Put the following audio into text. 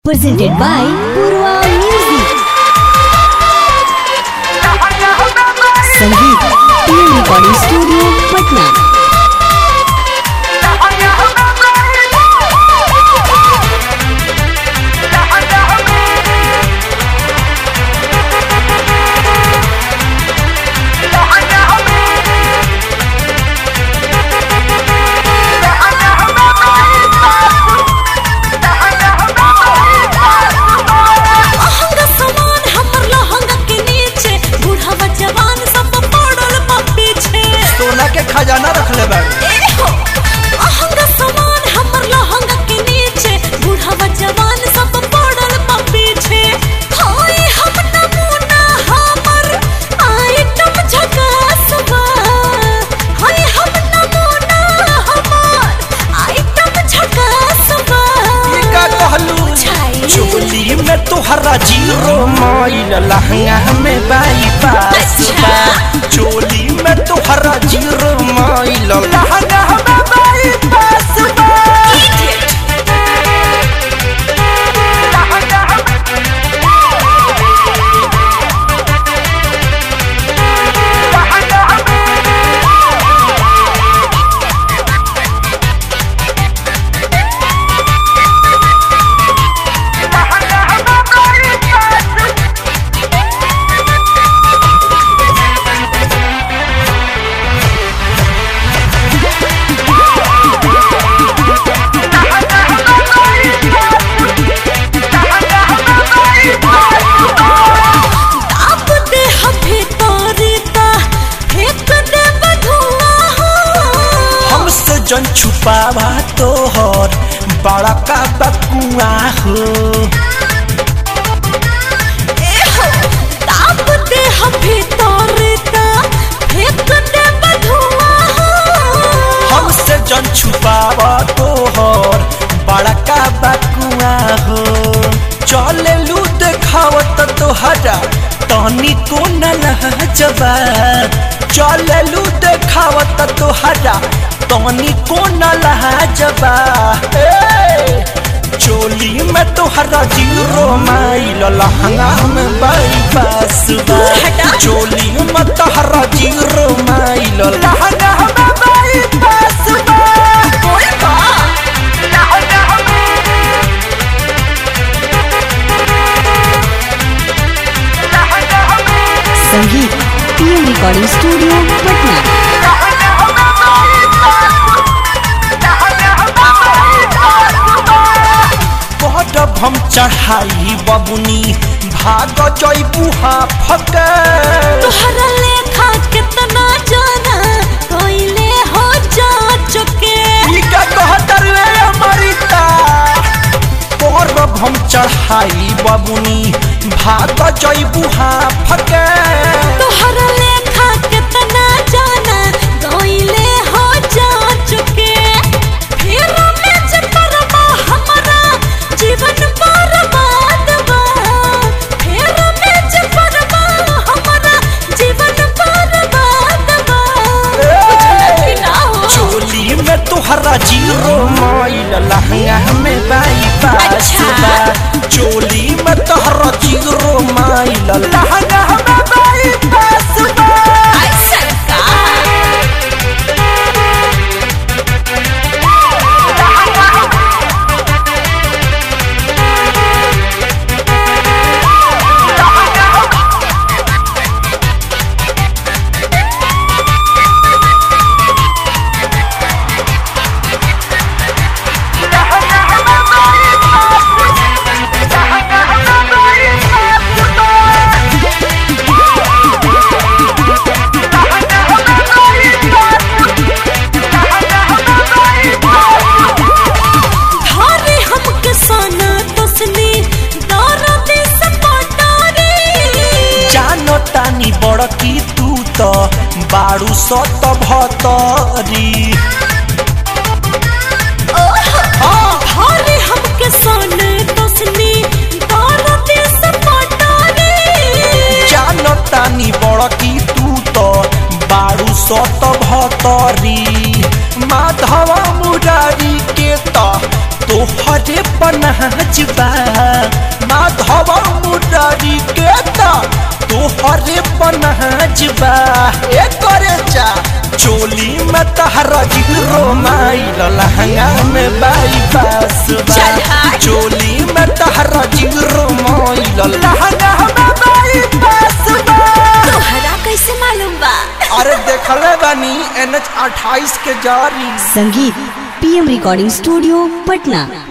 presented by Purva Music. Sangeet team recording studio Patna अहंगा समान हमर लहंगा के नीचे बूढ़ावा जवान सब पड़ल बा पीछे सोना के खजाना रखले बाड़ू ए हो अहंगा समान हमर लहंगा के नीचे बूढ़ावा जवान सब पड़ल बा पीछे हाय हम नमूना हमर आइटम झकास बा हाय हम नमूना हमर आइटम झकास बा ये का कहलू छाई। चोली में तोहरा जीरो माइल लहंगा में बाई पास बा चोली में तोहरा जीरो माइल लहंगा में बाई पास बा आप दे हफे तोरीता फेंक दे बधुआ हो हमसे जन छुपावा तोहर बड़ा का बकुआ हो ए हो आप दे हफे तोरीता फेंक दे बधुआ हो हमसे जन छुपावा तोहर बड़ा का बकुआ हो चले लू देखावत तोहरा तनी को न लहजबा चले लू देखावत तोहरा तनी को न लहजबा ए चोली में तोहरा जीरो माइल लहंगा में बाई पास बा हटा। चोली में तोहरा जीरो माइल लहंगा में बाई पास बा बोल बा संगीत टीम रिकॉर्डिंग स्टूडियो पटना बड़ हम चढ़ाई बबुनी भाग जैबुहा फके तोहरा लेखा कितना जाना कोइले हो जा चुके ई का कहतर रे अमृता बड़ हम चढ़ाई बबुनी भाग जैबुहा फके तोहरा लेखा कितना जाना कोइले हो जा चुके फिर में जपरमा हमारा जीवन बर्बाद बा फिर में जपरमा हमारा जीवन बर्बाद बा बुझलक ना हो चोली में तोहरा जीरो माइल लहंगा में बाई पास अच्छा। बा चोली में तोहरा जीरो माइल लहंगा में बाई पास बा ऐसा का धारे हमके साना तसनी दर्द सपटारी जानो तानी बड़ की तू तो बारू सत भतरी धारे हमके साना तसनी दर्द सपटारी जानो तानी बड़ की तू तो बारू सत भतरी माधवा मुरारी के तो तोहरे पर पनहजबा माधव मुरारी के ता तोहरे पनहजबा ए करे जा चोली में तहरा हीरो माइल लहंगा में बाई बासबा चल हट। चोली में तहरा हीरो माइल लहंगा में बाई बासबा तोहरा कैसे मालूम बा अरे देखले बानी एन एच अट्ठाईस के जारी संगीत पीएम रिकॉर्डिंग स्टूडियो पटना